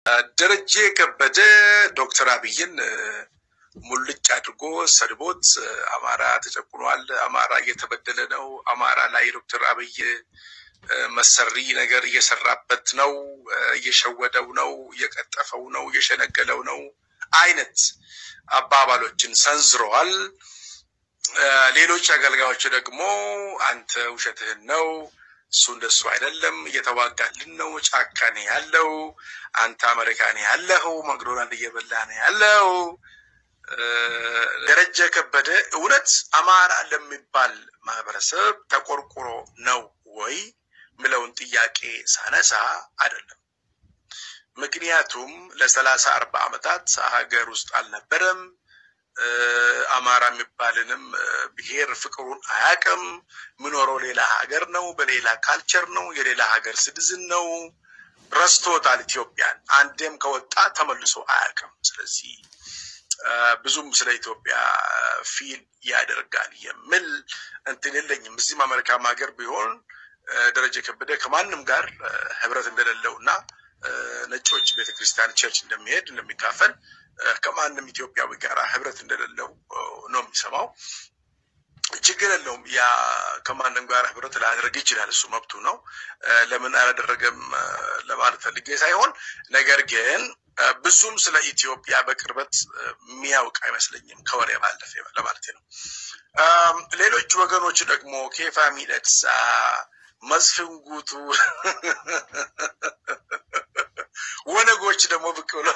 ደረጀ ከበደ ዶክተር አብይን ሙልጭ አድርጎ ሰድቦት አማራ ተጨቁኗል፣ አማራ እየተበደለ ነው፣ አማራ ላይ ዶክተር አብይ መሰሪ ነገር እየሰራበት ነው፣ እየሸወደው ነው፣ እየቀጠፈው ነው፣ እየሸነገለው ነው አይነት አባባሎችን ሰንዝረዋል። ሌሎች አገልጋዮች ደግሞ አንተ ውሸትህን ነው እሱ እንደሱ አይደለም፣ እየተዋጋልን ነው፣ ጫካ ነው ያለው፣ አንተ አሜሪካ ነው ያለኸው፣ መቅዶናልድ እየበላ ነው ያለው። ደረጀ ከበደ እውነት አማራ ለሚባል ማህበረሰብ ተቆርቁሮ ነው ወይ ምለውን ጥያቄ ሳነሳ አይደለም። ምክንያቱም ለሰላሳ አርባ ዓመታት ሀገር ውስጥ አልነበረም። አማራ የሚባልንም ብሔር ፍቅሩን አያውቅም። ምኖረው ሌላ ሀገር ነው፣ በሌላ ካልቸር ነው፣ የሌላ ሀገር ሲቲዝን ነው። ረስቶታል ኢትዮጵያን። አንዴም ከወጣ ተመልሶ አያውቅም። ስለዚህ ብዙም ስለ ኢትዮጵያ ፊል ያደርጋል የሚል እንትን የለኝም። እዚህም አሜሪካም ሀገር ቢሆን ደረጀ ከበደ ከማንም ጋር ህብረት እንደሌለው እና ነጮች ቤተክርስቲያን ቸርች እንደሚሄድ እንደሚካፈል ከማንም ኢትዮጵያዊ ጋር ህብረት እንደሌለው ነው የሚሰማው። ችግር የለውም። ያ ከማንም ጋር ህብረት ላያደርግ ይችላል። እሱ መብቱ ነው። ለምን አላደረገም ለማለት ፈልጌ ሳይሆን ነገር ግን ብዙም ስለ ኢትዮጵያ በቅርበት የሚያውቅ አይመስለኝም ከወሬ ባለፈ ለማለት ነው። ሌሎች ወገኖች ደግሞ ኬፋ ሚደቅሳ፣ መስፍን ጉቱ፣ ወነጎች ደግሞ ብቅ ብሎ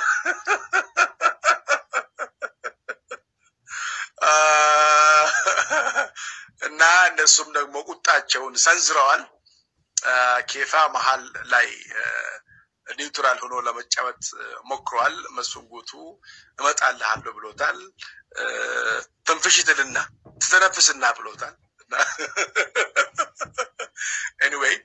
እና እነሱም ደግሞ ቁጣቸውን ሰንዝረዋል። ኬፋ መሀል ላይ ኒውትራል ሆኖ ለመጫወት ሞክሯል። መስፍን ጉቱ እመጣልሃለሁ ብሎታል። ትንፍሽትልና ትተነፍስና ብሎታል። ኤኒዌይ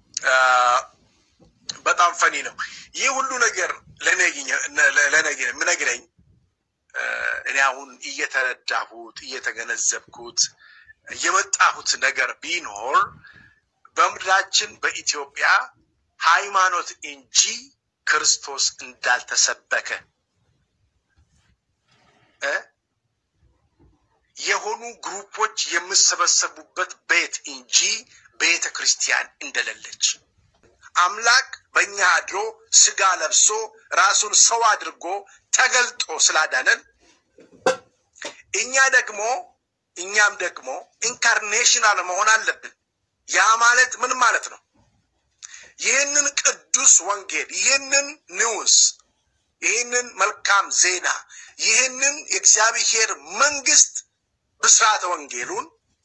በጣም ፈኒ ነው። ይህ ሁሉ ነገር ለነገ የምነግረኝ እኔ አሁን እየተረዳሁት እየተገነዘብኩት የመጣሁት ነገር ቢኖር በምድራችን በኢትዮጵያ ሃይማኖት እንጂ ክርስቶስ እንዳልተሰበከ የሆኑ ግሩፖች የሚሰበሰቡበት ቤት እንጂ ቤተ ክርስቲያን እንደሌለች አምላክ በእኛ አድሮ ስጋ ለብሶ ራሱን ሰው አድርጎ ተገልጦ ስላዳነን እኛ ደግሞ እኛም ደግሞ ኢንካርኔሽናል መሆን አለብን። ያ ማለት ምን ማለት ነው? ይህንን ቅዱስ ወንጌል፣ ይህንን ንዑስ፣ ይህንን መልካም ዜና፣ ይህንን የእግዚአብሔር መንግስት ብስራተ ወንጌሉን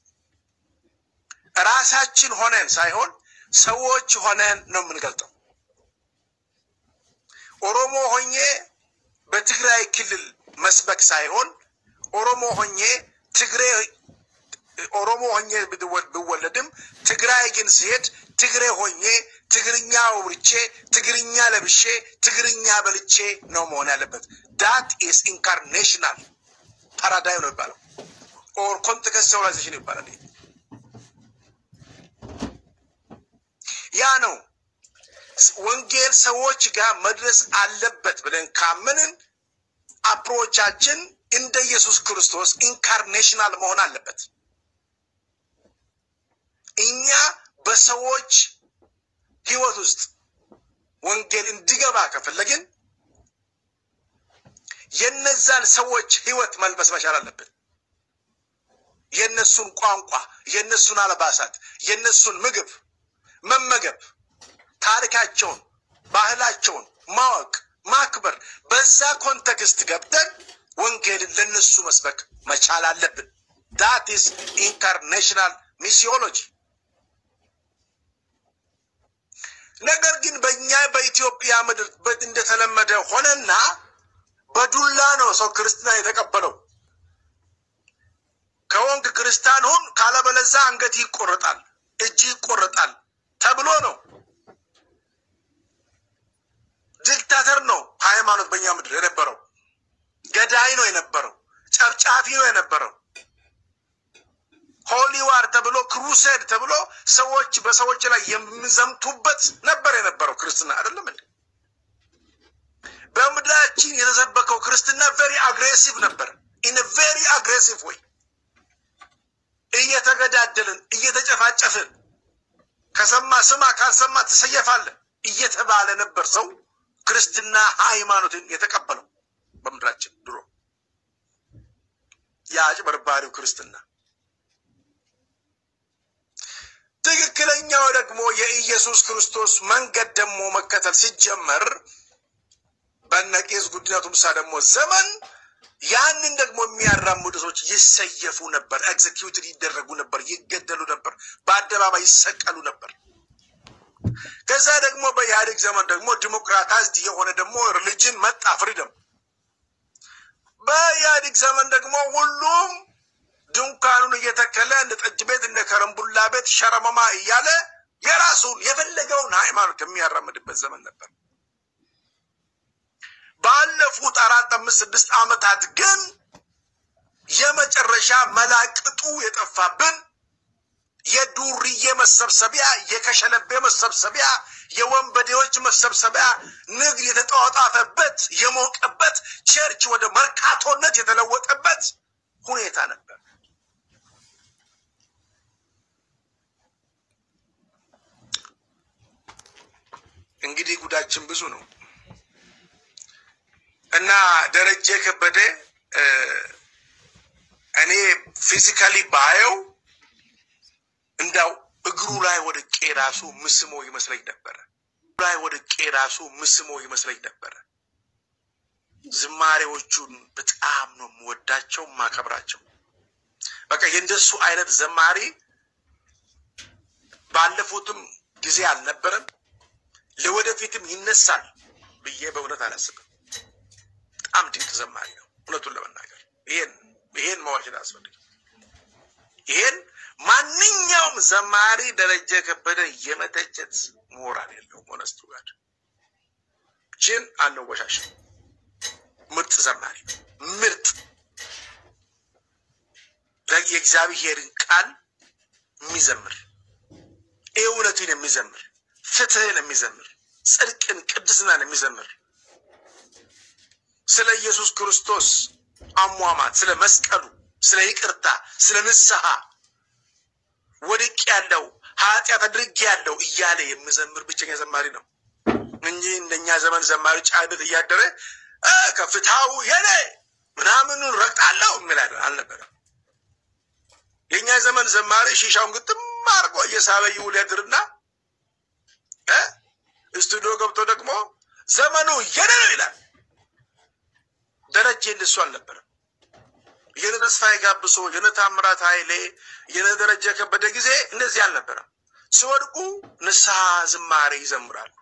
ራሳችን ሆነን ሳይሆን ሰዎች ሆነን ነው የምንገልጠው። ኦሮሞ ሆኜ በትግራይ ክልል መስበክ ሳይሆን ኦሮሞ ሆኜ ትግሬ ኦሮሞ ሆኜ ብወለድም ትግራይ ግን ሲሄድ ትግሬ ሆኜ ትግርኛ አውርቼ ትግርኛ ለብሼ ትግርኛ በልቼ ነው መሆን ያለበት። ዳት ኢስ ኢንካርኔሽናል ፓራዳይም ነው ይባለው ኦር ኮንቴክስቹዋላይዜሽን ይባላል። ያ ነው ወንጌል ሰዎች ጋር መድረስ አለበት ብለን ካመንን አፕሮቻችን እንደ ኢየሱስ ክርስቶስ ኢንካርኔሽናል መሆን አለበት። እኛ በሰዎች ህይወት ውስጥ ወንጌል እንዲገባ ከፈለግን የነዛን ሰዎች ህይወት መልበስ መቻል አለብን። የነሱን ቋንቋ፣ የነሱን አልባሳት፣ የነሱን ምግብ መመገብ፣ ታሪካቸውን፣ ባህላቸውን ማወቅ፣ ማክበር፣ በዛ ኮንቴክስት ገብተን ወንጌልን ለነሱ መስበክ መቻል አለብን። ዳት ኢስ ኢንካርኔሽናል ሚሲዮሎጂ። ነገር ግን በእኛ በኢትዮጵያ ምድር እንደተለመደ ሆነና በዱላ ነው ሰው ክርስትና የተቀበለው። ከወንግ ክርስቲያን ሁን ካለበለዛ አንገት ይቆረጣል፣ እጅ ይቆረጣል ተብሎ ነው። ዲክታተር ነው ሃይማኖት በእኛ ምድር የነበረው። ገዳይ ነው የነበረው። ጨፍጫፊ ነው የነበረው። ሆሊዋር ተብሎ ክሩሴድ ተብሎ ሰዎች በሰዎች ላይ የሚዘምቱበት ነበር የነበረው ክርስትና አይደለም እንዴ? በምድራችን የተሰበከው ክርስትና ቬሪ አግሬሲቭ ነበር። ኢን ቬሪ አግሬሲቭ ወይ እየተገዳደልን እየተጨፋጨፍን ከሰማ ስማ ካልሰማ ትሰየፋለህ እየተባለ ነበር ሰው ክርስትና ሃይማኖትን የተቀበለው በምድራችን ድሮ የአጭበርባሪው ክርስትና። ትክክለኛው ደግሞ የኢየሱስ ክርስቶስ መንገድ ደግሞ መከተል ሲጀመር በነ ቄስ ጉዲና ቱምሳ ደግሞ ዘመን ያንን ደግሞ የሚያራምዱ ሰዎች ይሰየፉ ነበር፣ ኤግዜኪዩትድ ይደረጉ ነበር፣ ይገደሉ ነበር፣ በአደባባይ ይሰቀሉ ነበር። ከዛ ደግሞ በኢህአዴግ ዘመን ደግሞ ዲሞክራታይዝድ የሆነ ደግሞ ሪሊጅን መጣ፣ ፍሪደም። በኢህአዴግ ዘመን ደግሞ ሁሉም ድንኳኑን እየተከለ እንደ ጠጅ ቤት እንደ ከረምቡላ ቤት ሸረመማ እያለ የራሱን የፈለገውን ሃይማኖት የሚያራምድበት ዘመን ነበር። ባለፉት አራት አምስት ስድስት ዓመታት ግን የመጨረሻ መላቅጡ የጠፋብን የዱርዬ መሰብሰቢያ፣ የከሸለቤ መሰብሰቢያ፣ የወንበዴዎች መሰብሰቢያ፣ ንግድ የተጧጧፈበት የሞቀበት፣ ቸርች ወደ መርካቶነት የተለወጠበት ሁኔታ ነበር። እንግዲህ ጉዳችን ብዙ ነው እና ደረጀ ከበደ እኔ ፊዚካሊ ባየው እንዳው እግሩ ላይ ወድቄ ራሱ ምስሞ ይመስለኝ ነበረ። ላይ ወድቄ ራሱ ምስሞ ይመስለኝ ነበረ። ዝማሬዎቹን በጣም ነው የምወዳቸው ማከብራቸው። በቃ የእንደሱ አይነት ዘማሪ ባለፉትም ጊዜ አልነበረም፣ ለወደፊትም ይነሳል ብዬ በእውነት አላስብም። በጣም ድንቅ ዘማሪ ነው። እውነቱን ለመናገር ይሄን ይሄን መዋሸት አያስፈልግም። ይሄን ማንኛውም ዘማሪ ደረጀ ከበደ የመተቸት ሞራል የለውም። ሆነስቱ ጋር ችን አንወሻሽም። ምርጥ ዘማሪ ምርጥ የእግዚአብሔርን ቃል የሚዘምር እውነትን የሚዘምር ፍትህን የሚዘምር ጽድቅን፣ ቅድስናን የሚዘምር ስለ ኢየሱስ ክርስቶስ አሟሟት፣ ስለ መስቀሉ፣ ስለ ይቅርታ፣ ስለ ንስሐ ወድቅ ያለው ኃጢአት አድርጌ ያለው እያለ የሚዘምር ብቸኛ ዘማሪ ነው እንጂ እንደኛ ዘመን ዘማሪ ጫነት እያደረ ከፍታው የኔ ምናምኑን ረግጣለሁ የሚል አልነበረም። የእኛ ዘመን ዘማሪ ሺሻውን ግጥም አድርጎ እየሳበ ይውል ያድርና ስቱዲዮ ገብቶ ደግሞ ዘመኑ የኔ ነው ይላል። ደረጀ እንደሱ አልነበረም። የነ ተስፋዬ ጋብሶ የነ ታምራት ኃይሌ የነ ደረጀ ከበደ ጊዜ እንደዚህ አልነበረም። ሲወድቁ ንስሐ ዝማሬ ይዘምራሉ።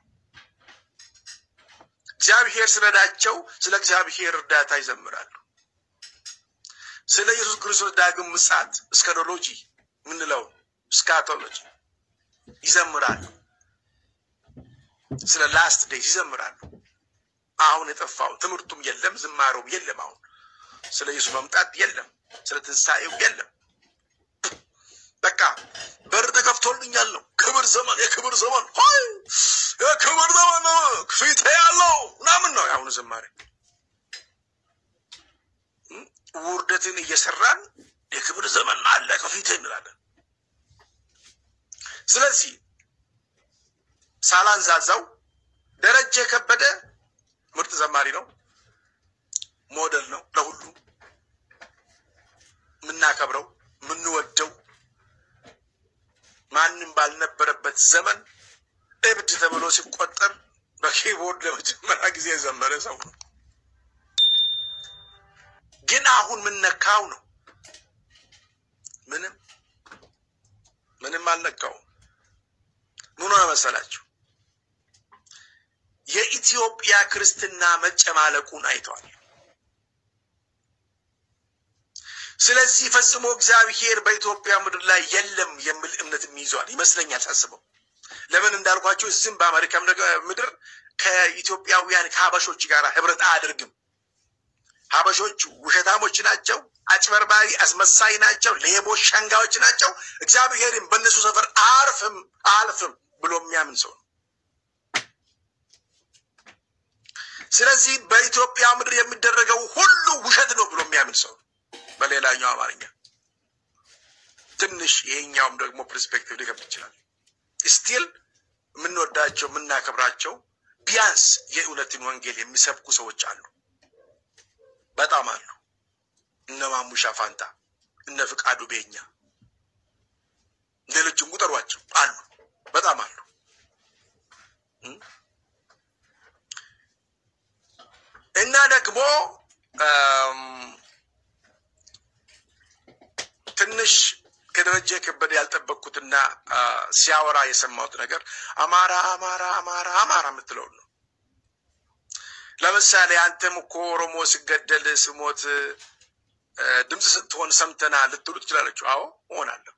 እግዚአብሔር ስለዳቸው ስለ እግዚአብሔር እርዳታ ይዘምራሉ። ስለ ኢየሱስ ክርስቶስ ዳግም ምጽአት እስከዶሎጂ ምንለው ስካቶሎጂ ይዘምራሉ። ስለ ላስት ዴይስ ይዘምራሉ። አሁን የጠፋው ትምህርቱም የለም፣ ዝማሬውም የለም። አሁን ስለ ኢየሱስ መምጣት የለም፣ ስለ ትንሣኤው የለም። በቃ በር ተከፍቶልኛል ነው። ክብር ዘመን፣ የክብር ዘመን ሆይ የክብር ዘመን ፊቴ ያለው ምናምን ነው የአሁኑ ዝማሬ። ውርደትን እየሰራን የክብር ዘመን አለ ከፊቴ እንላለን። ስለዚህ ሳላንዛዛው ደረጀ ከበደ ምርጥ ዘማሪ ነው። ሞዴል ነው ለሁሉ የምናከብረው የምንወደው ማንም ባልነበረበት ዘመን እብድ ተብሎ ሲቆጠር በኪቦርድ ለመጀመሪያ ጊዜ የዘመረ ሰው ነው። ግን አሁን ምነካው ነው? ምንም ምንም አልነካውም። ምን ሆነ መሰላችሁ? የኢትዮጵያ ክርስትና መጨማለቁን አይተዋል። ስለዚህ ፈጽሞ እግዚአብሔር በኢትዮጵያ ምድር ላይ የለም የሚል እምነትም ይዟል ይመስለኛል ሳስበው። ለምን እንዳልኳቸው እዚህም በአሜሪካ ምድር ከኢትዮጵያውያን ከሀበሾች ጋር ህብረት አያደርግም። ሀበሾች ውሸታሞች ናቸው፣ አጭበርባሪ አስመሳይ ናቸው፣ ሌቦች፣ ሸንጋዮች ናቸው። እግዚአብሔርም በእነሱ ሰፈር አርፍም አልፍም ብሎ የሚያምን ሰው ነው። ስለዚህ በኢትዮጵያ ምድር የሚደረገው ሁሉ ውሸት ነው ብሎ የሚያምን ሰው በሌላኛው አማርኛ ትንሽ ይሄኛውም ደግሞ ፐርስፔክቲቭ ሊከብድ ይችላል። ስቲል የምንወዳቸው የምናከብራቸው ቢያንስ የእውነትን ወንጌል የሚሰብኩ ሰዎች አሉ፣ በጣም አሉ። እነ ማሙሻ ፋንታ፣ እነ ፍቃዱ ቤኛ፣ ሌሎችም ቁጠሯቸው አሉ፣ በጣም አሉ። እና ደግሞ ትንሽ ከደረጀ ከበደ ያልጠበቅኩትና ሲያወራ የሰማሁት ነገር አማራ አማራ አማራ አማራ የምትለውን ነው። ለምሳሌ አንተም እኮ ኦሮሞ ሲገደል ስሞት ድምፅ ስትሆን ሰምተና ልትሉ ትችላለች። አዎ እሆናለሁ።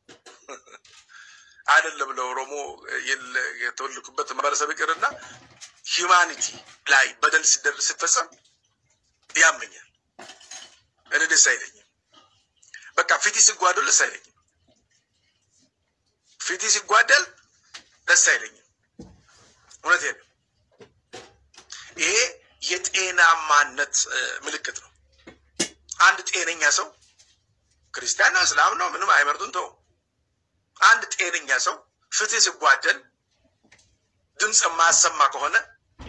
አይደለም ለኦሮሞ የተወለድኩበት ማህበረሰብ ይቅርና ሂውማኒቲ ላይ በደል ሲደርስ ሲፈጸም ያመኛል። እኔ ደስ አይለኝም። በቃ ፊቲ ሲጓደል ደስ አይለኝም። ፊቲ ሲጓደል ደስ አይለኝም። እውነቴን ነው። ይሄ የጤናማነት ምልክት ነው። አንድ ጤነኛ ሰው ክርስቲያን ነው፣ እስላም ነው፣ ምንም አይመርጡን ተው። አንድ ጤነኛ ሰው ፍትህ ሲጓደል ድምፅ የማያሰማ ከሆነ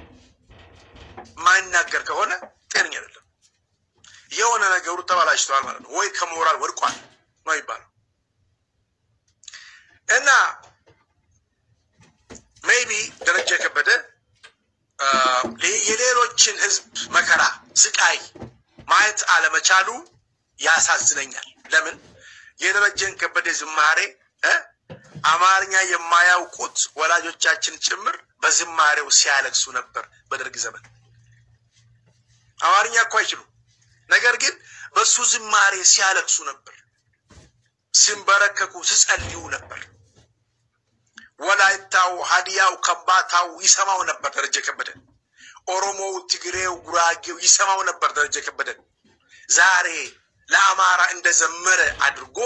የማይናገር ከሆነ ጤነኛ አይደለም። የሆነ ነገሩ ተበላሽተዋል ማለት ነው፣ ወይ ከሞራል ወድቋል ነው ይባለው እና ሜይቢ ደረጃ የከበደ የሌሎችን ህዝብ መከራ ስቃይ ማየት አለመቻሉ ያሳዝነኛል። ለምን የደረጀን ከበደ ዝማሬ አማርኛ የማያውቁት ወላጆቻችን ጭምር በዝማሬው ሲያለቅሱ ነበር በደርግ ዘመን። አማርኛ እኮ አይችሉም። ነገር ግን በሱ ዝማሬ ሲያለቅሱ ነበር፣ ሲንበረከኩ፣ ሲጸልዩ ነበር። ወላይታው፣ ሀዲያው፣ ከምባታው ይሰማው ነበር ደረጀ ከበደ። ኦሮሞው፣ ትግሬው፣ ጉራጌው ይሰማው ነበር ደረጀ ከበደ። ዛሬ ለአማራ እንደዘመረ አድርጎ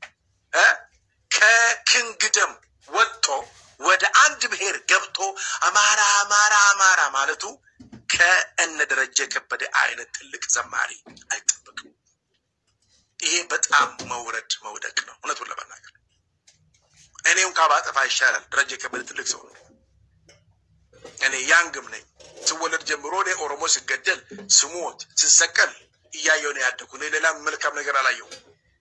ከክንግደም ወጥቶ ወደ አንድ ብሔር ገብቶ አማራ አማራ አማራ ማለቱ ከእነ ደረጀ ከበደ አይነት ትልቅ ዘማሪ አይጠበቅም። ይሄ በጣም መውረድ መውደቅ ነው፣ እውነቱን ለመናገር እኔም ካባጠፋ ይሻላል። ደረጀ ከበደ ትልቅ ሰው ነው። እኔ ያንግም ነኝ። ስወለድ ጀምሮ እኔ ኦሮሞ ሲገደል ስሞት ስሰቀል እያየሁ ነው ያደኩ። እኔ ሌላ መልካም ነገር አላየሁም።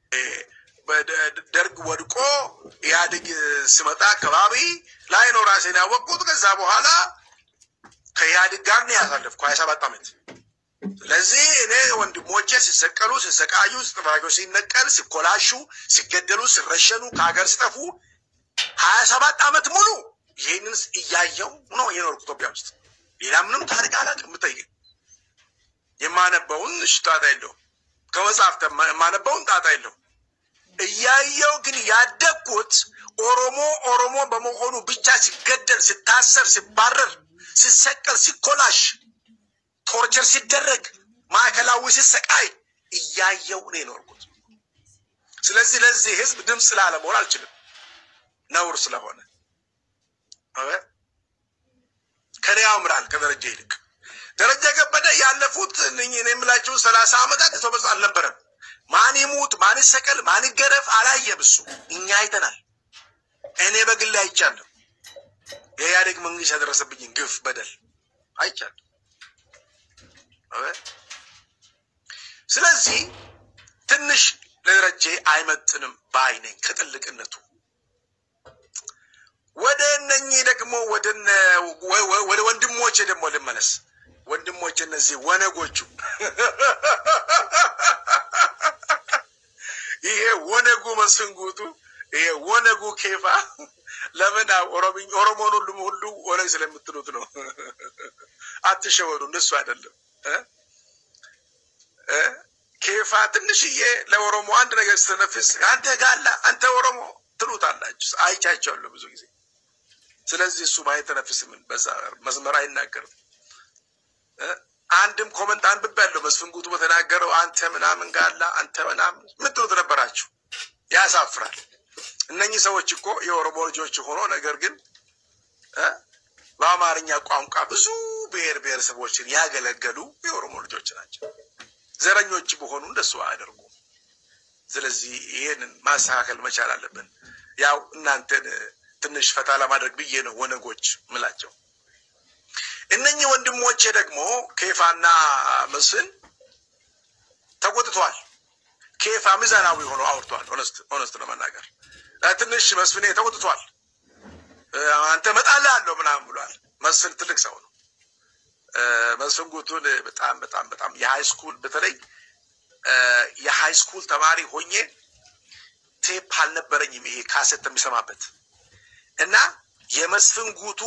ደርግ ወድቆ ኢህአዴግ ስመጣ አካባቢ ላይ ነው ራሴን ያወቅኩት። ከዛ በኋላ ከኢህአዴግ ጋር ነው ያሳለፍኩ ሀያ ሰባት ዓመት። ስለዚህ እኔ ወንድሞቼ ሲሰቀሉ፣ ሲሰቃዩ፣ ጥፍራቸው ሲነቀል፣ ሲኮላሹ፣ ሲገደሉ፣ ሲረሸኑ፣ ከሀገር ሲጠፉ ሀያ ሰባት ዓመት ሙሉ ይህንን እያየው ነው የኖርኩ ኢትዮጵያ ውስጥ። ሌላ ምንም ታሪክ አላውቅም። ብጠይቅ የማነበውን እሺ ጣጣ የለውም። ከመጽሐፍት የማነበውን ጣጣ የለውም። እያየው ግን ያደግኩት ኦሮሞ ኦሮሞ በመሆኑ ብቻ ሲገደል፣ ሲታሰር፣ ሲባረር፣ ሲሰቀል፣ ሲኮላሽ፣ ቶርቸር ሲደረግ፣ ማዕከላዊ ሲሰቃይ እያየው ነው የኖርኩት። ስለዚህ ለዚህ ህዝብ ድምፅ ላለመሆን አልችልም፣ ነውር ስለሆነ ከኔ ያምራል ከደረጃ ይልቅ ደረጃ ከበደ ያለፉት እኔ የምላቸው ሰላሳ ዓመታት ኢትዮጵያ አልነበረም። ማን ይሙት ማን ይሰቀል ማን ይገረፍ አላየም። እሱ እኛ አይተናል። እኔ በግል አይቻለሁ። የኢህአዴግ መንግስት ያደረሰብኝን ግፍ በደል አይቻለሁ። ስለዚህ ትንሽ ለደረጀ አይመጥንም ባይ ነኝ ከጥልቅነቱ። ወደ እነኚህ ደግሞ ወደ ወንድሞቼ ደግሞ ልመለስ። ወንድሞቼ እነዚህ ወነጎቹ ይሄ ወነጉ መስንጉቱ ይሄ ወነጉ ኬፋ ለምን ኦሮሞን ሁሉም ሁሉ ወነግ ስለምትሉት ነው። አትሸወዱ፣ እንደሱ አይደለም። ኬፋ ትንሽዬ ለኦሮሞ አንድ ነገር ስትነፍስ አንተ ጋላ አንተ ኦሮሞ ትሉታላችሁ። አይቻቸዋለሁ ብዙ ጊዜ። ስለዚህ እሱ አይተነፍስም፣ በዛ መስመር አይናገርም። አንድም ኮመንት አንብቤያለሁ። መስፍን ጉቱ በተናገረው አንተ ምናምን ጋላ አንተ ምናምን ምትሉት ነበራችሁ። ያሳፍራል። እነኚህ ሰዎች እኮ የኦሮሞ ልጆች ሆኖ ነገር ግን በአማርኛ ቋንቋ ብዙ ብሔር ብሔረሰቦችን ያገለገሉ የኦሮሞ ልጆች ናቸው። ዘረኞች በሆኑ እንደሱ አያደርጉም። ስለዚህ ይሄንን ማስተካከል መቻል አለብን። ያው እናንተን ትንሽ ፈታ ለማድረግ ብዬ ነው ወነጎች ምላቸው። እነኚህ ወንድሞቼ ደግሞ ኬፋና መስፍን ተቆጥቷል። ኬፋ ሚዛናዊ ሆኖ አውርቷል። ኦነስት ለመናገር ትንሽ መስፍኔ ተቆጥቷል። አንተ እመጣልህ አለው ምናምን ብሏል። መስፍን ትልቅ ሰው ነው። መስፍን ጉቱን በጣም በጣም በጣም የሃይ ስኩል በተለይ የሃይ ስኩል ተማሪ ሆኜ ቴፕ አልነበረኝም ይሄ ካሴት የሚሰማበት እና የመስፍን ጉቱ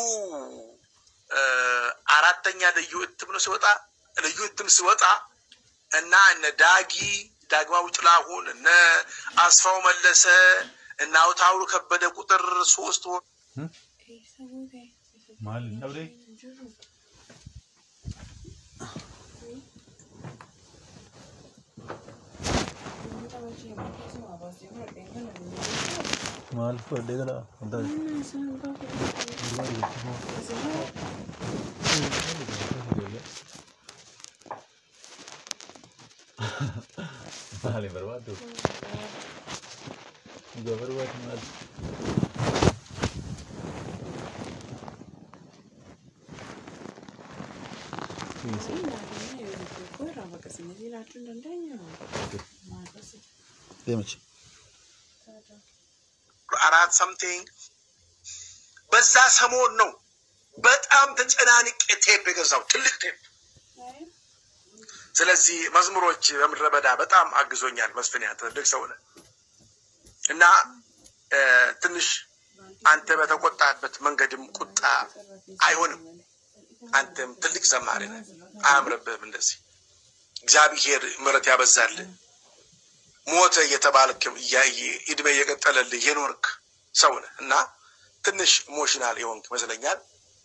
አራተኛ ልዩ እትም ነው ሲወጣ ልዩ እትም ሲወጣ እና እነ ዳጊ ዳግማዊ ጥላሁን እነ አስፋው መለሰ እና አውታውሩ ከበደ ቁጥር ሶስት Maal hin dhabdee? Maal fudhadhee gala? Wanta maal hin barbaaddu? Dhugaa barbaadu maal? Deemachi. አራት ሰምቲንግ በዛ ሰሞን ነው በጣም ተጨናንቄ ቴፕ የገዛው ትልቅ ቴፕ። ስለዚህ መዝሙሮች በምድረ በዳ በጣም አግዞኛል። መስፍን አንተ ትልቅ ሰው ነህ እና እ ትንሽ አንተ በተቆጣበት መንገድም ቁጣ አይሆንም። አንተም ትልቅ ዘማሪ ነህ፣ አያምርብህም። እንደዚህ እግዚአብሔር ምሕረት ያበዛልህ ሞተ እየተባልክም እያየ እድሜ እየቀጠለልህ የኖርክ ሰው ነህ እና ትንሽ ኢሞሽናል የሆንክ ይመስለኛል።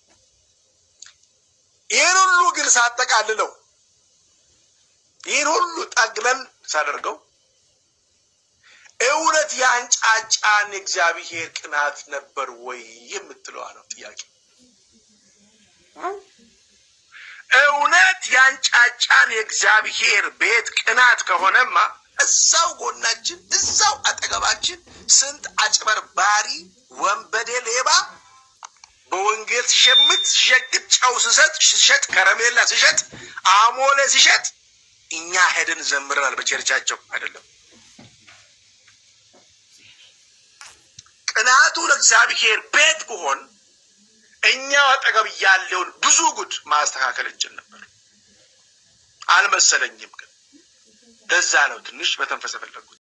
ይህን ሁሉ ግን ሳጠቃልለው ይህን ሁሉ ጠቅለል ሳደርገው እውነት የአንጫጫን የእግዚአብሔር ቅናት ነበር ወይ የምትለዋ ነው ጥያቄ። እውነት የአንጫጫን የእግዚአብሔር ቤት ቅናት ከሆነማ እዛው ጎናችን እዛው አጠገባችን ስንት አጭበርባሪ ወንበዴ ሌባ በወንጌል ሲሸምት ሲሸግጥ ጨው ሲሰጥ ሲሸጥ ከረሜላ ሲሸጥ አሞሌ ሲሸጥ እኛ ሄደን ዘምረናል። በቸርቻቸው አይደለም። ቅናቱ ለእግዚአብሔር ቤት ብሆን እኛው አጠገብ ያለውን ብዙ ጉድ ማስተካከል እንችል ነበር። አልመሰለኝም ግን ለዛ ነው ትንሽ በተንፈስ የፈለጉት።